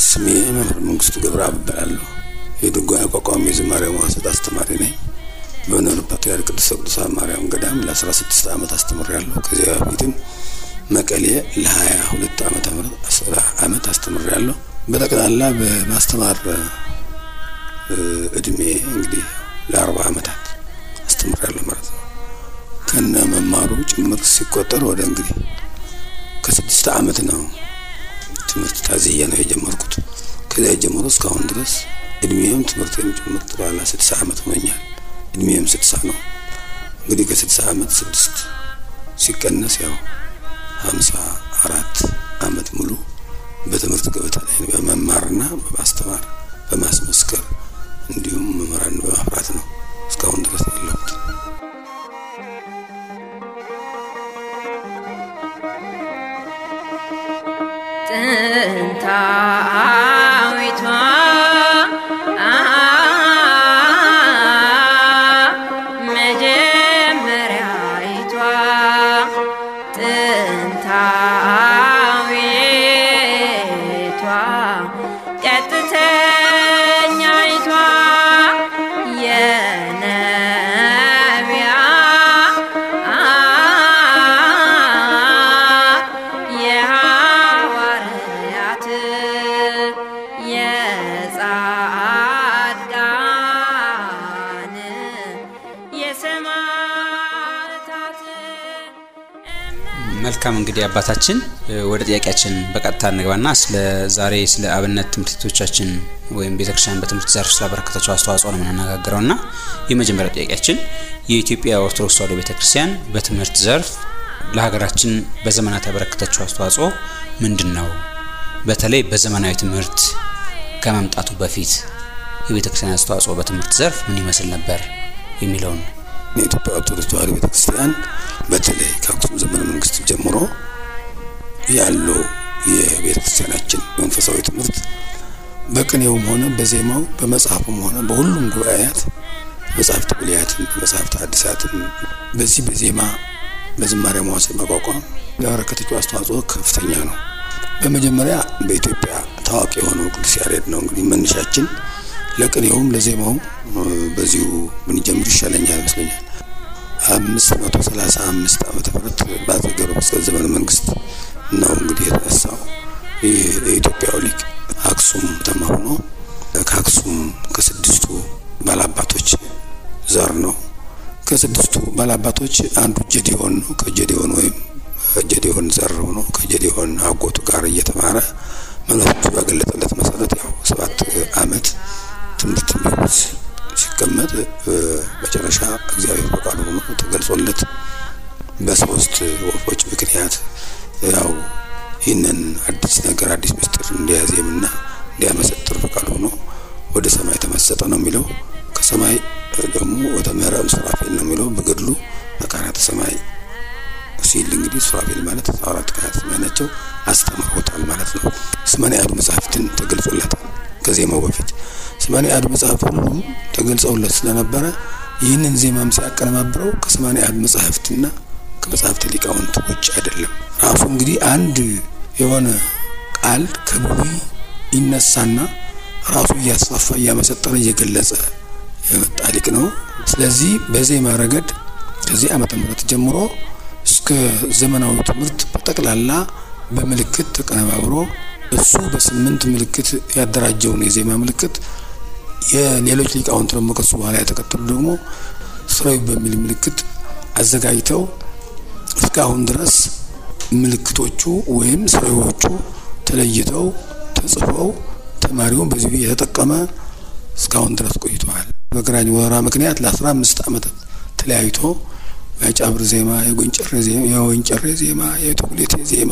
ስሜ መምህር መንግስቱ ገብረአብ እባላለሁ። የድጓ አቋቋሚ የዝማሬ መዋሥዕት አስተማሪ ነኝ። በኖርበት ያህል ቅድስተ ቅዱሳን ማርያም ገዳም ለ16 ዓመት አስተምሬያለሁ። ከዚያ በፊትም መቀሌ ለ22 ዓመተ ምህረት ዓመት አስተምሬያለሁ። በጠቅላላ በማስተማር እድሜ እንግዲህ ለአርባ ዓመታት አስተምሬያለሁ ማለት ነው። ከነ መማሩ ጭምር ሲቆጠር ወደ እንግዲህ ከስድስት ዓመት ነው ትምህርት ታዝዬ ነው የጀመርኩት። ከዚያ ጀምሮ እስካሁን ድረስ እድሜም ትምህርቴም ጭምር ጠቅላላ ስድሳ ዓመት ሆኖኛል። እድሜም ስድሳ ነው። እንግዲህ ከስድሳ ዓመት ስድስት ሲቀነስ ያው ሀምሳ አራት ዓመት ሙሉ በትምህርት ገበታ ላይ በመማርና በማስተማር በማስመስከር እንዲሁም መምህራን በማፍራት ነው እስካሁን ድረስ ያለሁት። ጥንታዊቷ መጀመሪያዊቷ ጥንታዊቷ ቀጥተኛይቷ የነቢያት የሐዋርያት የጻድቃን የሰማዕታት መልካም እንግዲህ አባታችን ወደ ጥያቄያችን በቀጥታ እንግባና ስለ ዛሬ ስለ አብነት ትምህርት ቤቶቻችን ወይም ቤተክርስቲያን በትምህርት ዘርፍ ስላበረከተችው አስተዋጽኦ ነው የምንነጋገረው እና የመጀመሪያው ጥያቄያችን የኢትዮጵያ ኦርቶዶክስ ተዋሕዶ ቤተክርስቲያን በትምህርት ዘርፍ ለሀገራችን በዘመናት ያበረከተችው አስተዋጽኦ ምንድን ነው? በተለይ በዘመናዊ ትምህርት ከመምጣቱ በፊት የቤተክርስቲያን አስተዋጽኦ በትምህርት ዘርፍ ምን ይመስል ነበር የሚለውን የኢትዮጵያ ኦርቶዶክስ ተዋሕዶ ቤተክርስቲያን በተለይ ከአክሱም ዘመነ መንግስት ጀምሮ ያለው የቤተክርስቲያናችን መንፈሳዊ ትምህርት በቅኔውም ሆነ በዜማው በመጽሐፉም ሆነ በሁሉም ጉባኤያት መጽሐፍት ብሉያትን መጽሐፍት ሐዲሳትን በዚህ በዜማ በዝማሬ መዋሥዕት ማቋቋም ያበረከተችው አስተዋጽኦ ከፍተኛ ነው። በመጀመሪያ በኢትዮጵያ ታዋቂ የሆነው ቅዱስ ያሬድ ነው። እንግዲህ መነሻችን ለቅኔውም ለዜማውም በዚሁ ብንጀምር ይሻለኛል ይመስለኛል። አምስት መቶ ሰላሳ አምስት ዓመተ ምህረት በአፄ ገብረ መስቀል ዘመነ መንግስት ነው እንግዲህ የተነሳው ይህ የኢትዮጵያው ሊቅ አክሱም ተማ ሆኖ ከአክሱም ከስድስቱ ባላባቶች ዘር ነው። ከስድስቱ ባላባቶች አንዱ ጀዲዮን ነው። ከጀዲዮን ወይም ጀዲዮን ዘር ሆኖ ከጀዲዮን አጎቱ ጋር እየተማረ መለኮቱ በገለጠለት መሰረት ያው ሰባት ዓመት ትምህርት ቤት ሲቀመጥ መጨረሻ እግዚአብሔር ፈቃዱ ሆኖ ተገልጾለት በሶስት ወፎች ምክንያት ያው ይህንን አዲስ ነገር አዲስ ምስጢር እንዲያዜምና እንዲያመሰጥር ፈቃዱ ሆኖ ወደ ሰማይ ተመሰጠ ነው የሚለው። ከሰማይ ደግሞ ወደ ምዕራብ ሱራፌል ነው የሚለው በገድሉ መካናተ ሰማይ ሲል እንግዲህ ሱራፌል ማለት አራት ካህናተ ሰማይ ናቸው። አስተምሮታል ማለት ነው። ሰማንያ አሐዱ መጽሐፍትን ተገልጾለታል ከዜማው በፊት ሰማንያ አሐዱ መጽሐፍ ሁሉም ተገልጸውለት ስለነበረ ይህንን ዜማም ሲያቀነባብረው ከሰማንያ አሐዱ መጽሐፍትና ከመጽሐፍተ ሊቃውንት ውጭ አይደለም። ራሱ እንግዲህ አንድ የሆነ ቃል ከብሉይ ይነሳና ራሱ እያስፋፋ እያመሰጠረ እየገለጸ የመጣ ሊቅ ነው። ስለዚህ በዜማ ረገድ ከዚህ ዓመተ ምህረት ጀምሮ እስከ ዘመናዊ ትምህርት በጠቅላላ በምልክት ተቀነባብሮ እሱ በስምንት ምልክት ያደራጀውን የዜማ ምልክት የሌሎች ሊቃውንት ደግሞ ከሱ በኋላ የተከተሉ ደግሞ ስራዊ በሚል ምልክት አዘጋጅተው እስካሁን ድረስ ምልክቶቹ ወይም ስራዎቹ ተለይተው ተጽፈው ተማሪውን በዚህ እየተጠቀመ እስካሁን ድረስ ቆይተዋል። በግራኝ ወረራ ምክንያት ለአስራ አምስት ዓመታት ተለያይቶ የጫብር ዜማ፣ የጎንጨሬ ዜማ፣ የወንጨሬ ዜማ፣ የቱጉሌቴ ዜማ፣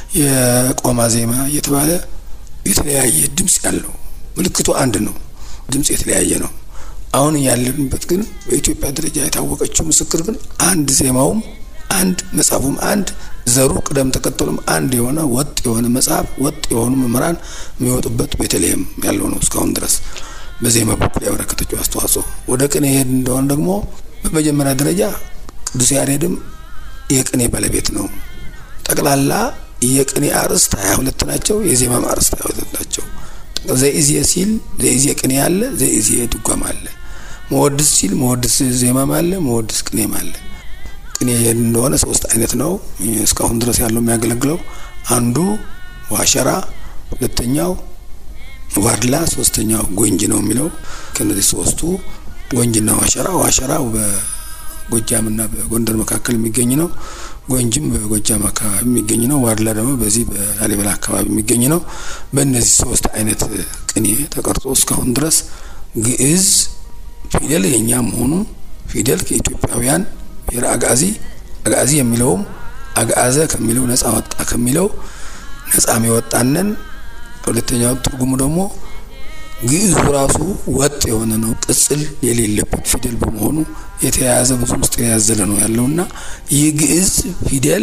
የቆማ ዜማ እየተባለ የተለያየ ድምፅ ያለው ምልክቱ አንድ ነው፣ ድምፅ የተለያየ ነው። አሁን ያለንበት ግን በኢትዮጵያ ደረጃ የታወቀችው ምስክር ግን አንድ ዜማውም አንድ መጽሐፉም አንድ ዘሩ ቅደም ተከተሉም አንድ የሆነ ወጥ የሆነ መጽሐፍ ወጥ የሆኑ መምህራን የሚወጡበት ቤተልሔም ያለው ነው እስካሁን ድረስ በዜማ በኩል ያበረከተችው አስተዋጽኦ። ወደ ቅኔ ሄድ እንደሆነ ደግሞ በመጀመሪያ ደረጃ ቅዱስ ያሬድም የቅኔ ባለቤት ነው። ጠቅላላ የቅኔ አርዕስት ሀያ ሁለት ናቸው። የዜማም አርዕስት ሀያ ሁለት ናቸው። ዘኢዜ ሲል ዘኢዜ ቅኔ አለ፣ ዘኢዜ ድጓም አለ። መወድስ ሲል መወድስ ዜማም አለ፣ መወድስ ቅኔም አለ። ቅኔ እንደሆነ ሶስት አይነት ነው እስካሁን ድረስ ያለው የሚያገለግለው አንዱ ዋሸራ፣ ሁለተኛው ዋድላ፣ ሶስተኛው ጎንጅ ነው የሚለው ከነዚህ ሶስቱ ጎንጅና ዋሸራ ዋሸራው በጎጃምና በጎንደር መካከል የሚገኝ ነው። ጎንጅም በጎጃም አካባቢ የሚገኝ ነው። ዋድላ ደግሞ በዚህ በላሊበላ አካባቢ የሚገኝ ነው። በእነዚህ ሶስት አይነት ቅኔ ተቀርጾ እስካሁን ድረስ ግዕዝ ፊደል የኛ መሆኑ ፊደል ከኢትዮጵያውያን ብሔረ አጋዚ አጋዚ የሚለውም አግአዘ ከሚለው ነጻ ወጣ ከሚለው ነጻ የሚወጣንን ሁለተኛው ትርጉሙ ደግሞ ግዕዙ ራሱ ወጥ የሆነ ነው። ቅጽል የሌለበት ፊደል በመሆኑ የተያያዘ ብዙ ምስጢር ያዘለ ነው ያለውና ይህ ግዕዝ ፊደል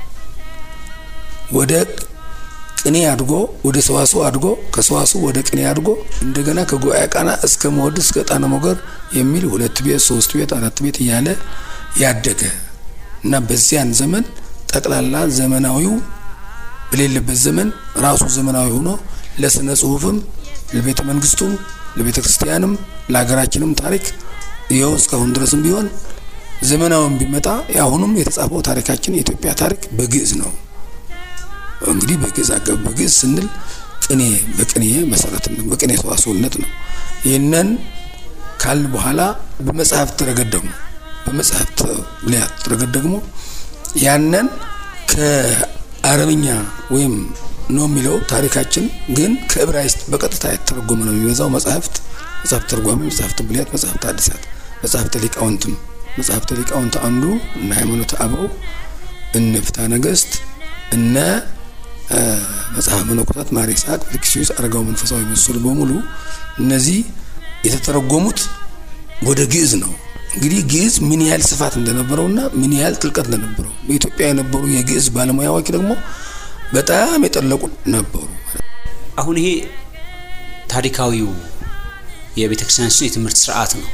ወደ ቅኔ አድጎ ወደ ሰዋስው አድጎ ከሰዋስው ወደ ቅኔ አድጎ እንደገና ከጉባኤ ቃና እስከ መወድስ እስከ ጣነ ሞገር የሚል ሁለት ቤት ሶስት ቤት አራት ቤት እያለ ያደገ እና በዚያን ዘመን ጠቅላላ ዘመናዊው በሌለበት ዘመን ራሱ ዘመናዊ ሆኖ ለስነ ጽሁፍም ለቤተ መንግስቱም ለቤተ ክርስቲያንም ለሀገራችንም ታሪክ ይኸው እስካሁን ድረስም ቢሆን ዘመናዊም ቢመጣ የአሁኑም የተጻፈው ታሪካችን የኢትዮጵያ ታሪክ በግዕዝ ነው። እንግዲህ በግዕዝ አገብ በግዕዝ ስንል ቅኔ በቅኔ መሰረትነት በቅኔ ሰዋስውነት ነው። ይህንን ካልን በኋላ በመጽሐፍት ረገድ ደግሞ በመጽሐፍት ብሉያት ረገድ ደግሞ ያንን ከአረብኛ ወይም ነው የሚለው ታሪካችን ግን ከዕብራይስጥ በቀጥታ የተተረጎመ ነው የሚበዛው። መጽሐፍት መጽሐፍት ተርጓሚ፣ መጽሐፍት ብሉያት፣ መጽሐፍት አዲሳት፣ መጽሐፍተ ሊቃውንትም መጽሐፍተ ሊቃውንት አንዱ እነ ሃይማኖተ አበው እነ ፍትሐ ነገሥት እነ መጽሐፈ መነኮሳት ማር ይስሐቅ፣ ፊልክስዩስ፣ አረጋው መንፈሳዊ መሰሉ በሙሉ እነዚህ የተተረጎሙት ወደ ግዕዝ ነው። እንግዲህ ግዕዝ ምን ያህል ስፋት እንደነበረውና ምን ያህል ጥልቀት እንደነበረው በኢትዮጵያ የነበሩ የግዕዝ ባለሙያዎች ደግሞ በጣም የጠለቁ ነበሩ። አሁን ይሄ ታሪካዊው የቤተ ክርስቲያናችን የትምህርት ስርዓት ነው።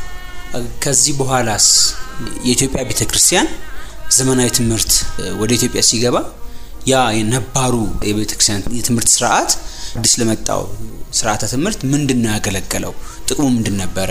ከዚህ በኋላስ የኢትዮጵያ ቤተ ክርስቲያን ዘመናዊ ትምህርት ወደ ኢትዮጵያ ሲገባ ያ የነባሩ የቤተ ክርስቲያን የትምህርት ስርዓት አዲስ ለመጣው ስርዓተ ትምህርት ምንድን ነው ያገለገለው? ጥቅሙ ምንድን ነበረ?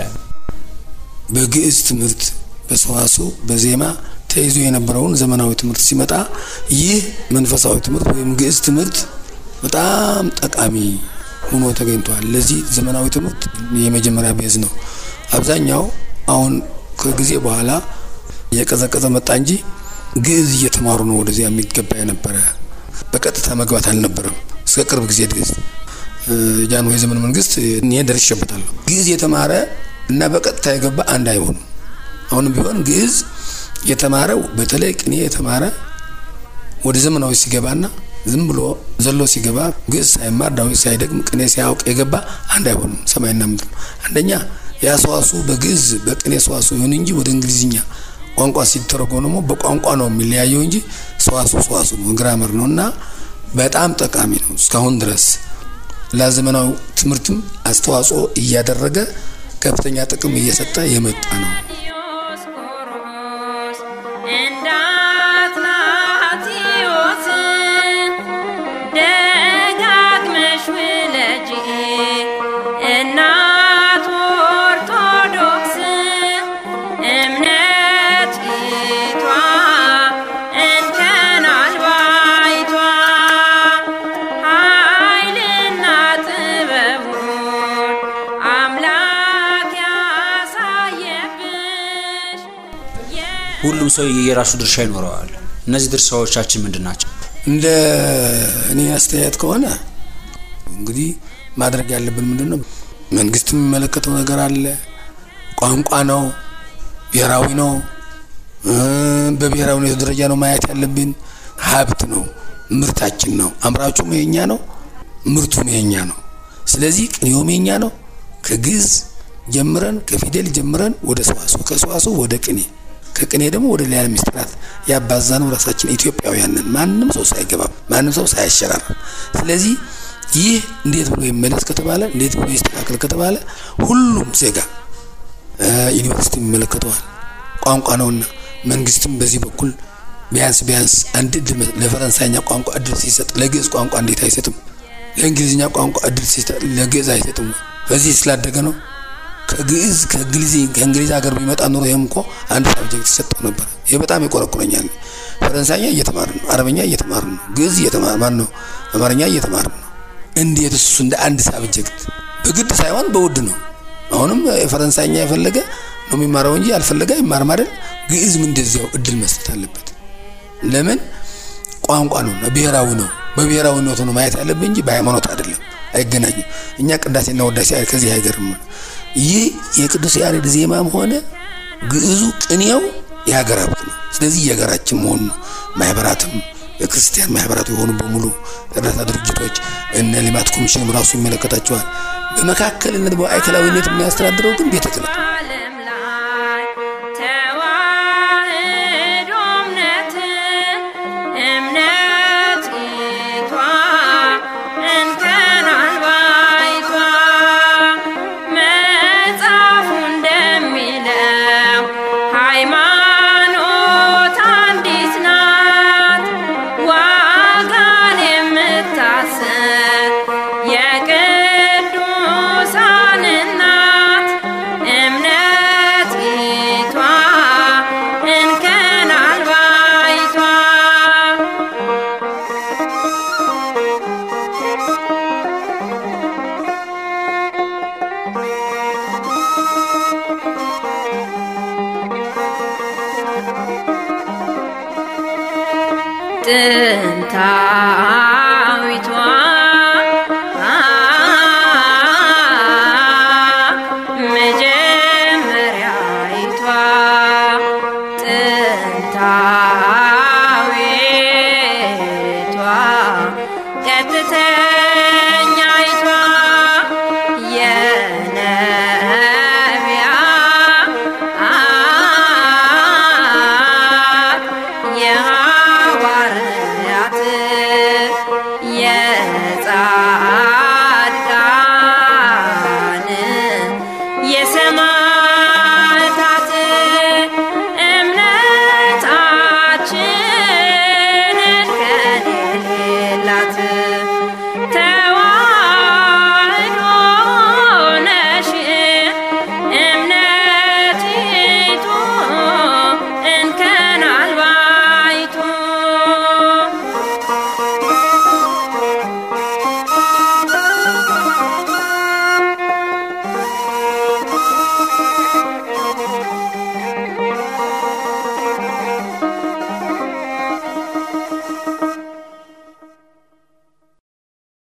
በግዕዝ ትምህርት በሰዋስው በዜማ ተይዞ የነበረውን ዘመናዊ ትምህርት ሲመጣ ይህ መንፈሳዊ ትምህርት ወይም ግዕዝ ትምህርት በጣም ጠቃሚ ሆኖ ተገኝቷል። ለዚህ ዘመናዊ ትምህርት የመጀመሪያ ቤዝ ነው። አብዛኛው አሁን ከጊዜ በኋላ እየቀዘቀዘ መጣ እንጂ ግዕዝ እየተማሩ ነው ወደዚያ የሚገባ የነበረ በቀጥታ መግባት አልነበረም። እስከ ቅርብ ጊዜ ድረስ ጃንሆይ ዘመን መንግስት እኔ ደርሼበታለሁ። ግዕዝ የተማረ እና በቀጥታ የገባ አንድ አይሆኑም። አሁንም ቢሆን ግዕዝ የተማረው በተለይ ቅኔ የተማረ ወደ ዘመናዊ ሲገባና ዝም ብሎ ዘሎ ሲገባ ግዕዝ ሳይማር ዳዊት ሳይደግም ቅኔ ሳያውቅ የገባ አንድ አይሆንም። ሰማይና ምድር ነው። አንደኛ ያሰዋሱ በግዕዝ በቅኔ ሰዋሱ ይሁን እንጂ ወደ እንግሊዝኛ ቋንቋ ሲተረጎም ደግሞ በቋንቋ ነው የሚለያየው እንጂ ሰዋሱ ሰዋሱ ነው፣ ግራመር ነው እና በጣም ጠቃሚ ነው። እስካሁን ድረስ ለዘመናዊ ትምህርትም አስተዋጽኦ እያደረገ ከፍተኛ ጥቅም እየሰጠ የመጣ ነው። ዲዮስቆሮስ እንደ አትናቴዎስ ደጋግመሽ ውለጂ እናት ኦርቶዶክስ እምነቲቷ እንከን አልባይቷ ኃይልና ጥበቡን አምላክ ያሳየብሽ ሁሉም ሰው የራሱ ድርሻ ይኖረዋል። እነዚህ ድርሻዎቻችን ምንድን ናቸው? እንደ እኔ አስተያየት ከሆነ እንግዲህ ማድረግ ያለብን ምንድን ነው? መንግስት የሚመለከተው ነገር አለ። ቋንቋ ነው፣ ብሔራዊ ነው፣ በብሔራዊ ሁኔታ ደረጃ ነው ማየት ያለብን። ሀብት ነው፣ ምርታችን ነው። አምራቹም የኛ ነው፣ ምርቱም የኛ ነው። ስለዚህ ቅኔውም የኛ ነው። ከግዕዝ ጀምረን ከፊደል ጀምረን ወደ ሰዋሱ ከሰዋሱ ወደ ቅኔ ከቅኔ ደግሞ ወደ ሌላ ምስጢራት ያባዛነው ራሳችን ኢትዮጵያውያን ነን። ማንም ሰው ሳይገባ ማንም ሰው ሳያሸራር። ስለዚህ ይህ እንዴት ብሎ ይመለስ ከተባለ እንዴት ብሎ ይስተካከል ከተባለ ሁሉም ዜጋ ዩኒቨርሲቲ ይመለከተዋል፣ ቋንቋ ነውና መንግስትም በዚህ በኩል ቢያንስ ቢያንስ አንድ እድል ለፈረንሳይኛ ቋንቋ እድል ሲሰጥ ለግዕዝ ቋንቋ እንዴት አይሰጥም? ለእንግሊዝኛ ቋንቋ እድል ሲሰጥ ለግዕዝ አይሰጥም ወይ? በዚህ ስላደገ ነው። ከግዕዝ ከእንግሊዝ ከእንግሊዝ ሀገር ቢመጣ ኑሮ ይህም እኮ አንድ ሳብጀክት ይሰጠው ነበር። ይህ በጣም ይቆረቁረኛል። ፈረንሳይኛ እየተማርን ነው፣ አረበኛ እየተማርን ነው፣ ግዕዝ እየተማር ማን ነው አማርኛ እየተማርን ነው። እንዴት እሱ እንደ አንድ ሳብጀክት በግድ ሳይሆን በውድ ነው። አሁንም የፈረንሳይኛ የፈለገ ነው የሚማረው እንጂ ያልፈለገ አይማርም አይደል? ግዕዝም እንደዚያው እድል መስጠት አለበት። ለምን ቋንቋ ነው፣ ብሔራዊ ነው። በብሔራዊነቱ ነው ማየት ያለብን እንጂ በሃይማኖት አይደለም። አይገናኝም። እኛ ቅዳሴና ወዳሴ ከዚህ አይገርም። ይህ የቅዱስ ያሬድ ዜማም ሆነ ግዕዙ ቅኔው የሀገር ሀብት ነው። ስለዚህ የሀገራችን መሆኑ ነው። ማህበራትም የክርስቲያን ማህበራት የሆኑ በሙሉ እርዳታ ድርጅቶች እነ ልማት ኮሚሽን ራሱ ይመለከታቸዋል። በመካከልነት በማዕከላዊነት የሚያስተዳድረው ግን ቤተ ክህነት ዓለም ላይ ተዋህዶ እምነት እምነቲቷ እንከን አልባይቷ መጽሐፉ እንደሚለው ሃይማኖት አንዲት ናት ዋጋን የምታሰጥ የቅዱሳን እናት እምነቲቷ እንከን አልባይቷ ጥንታ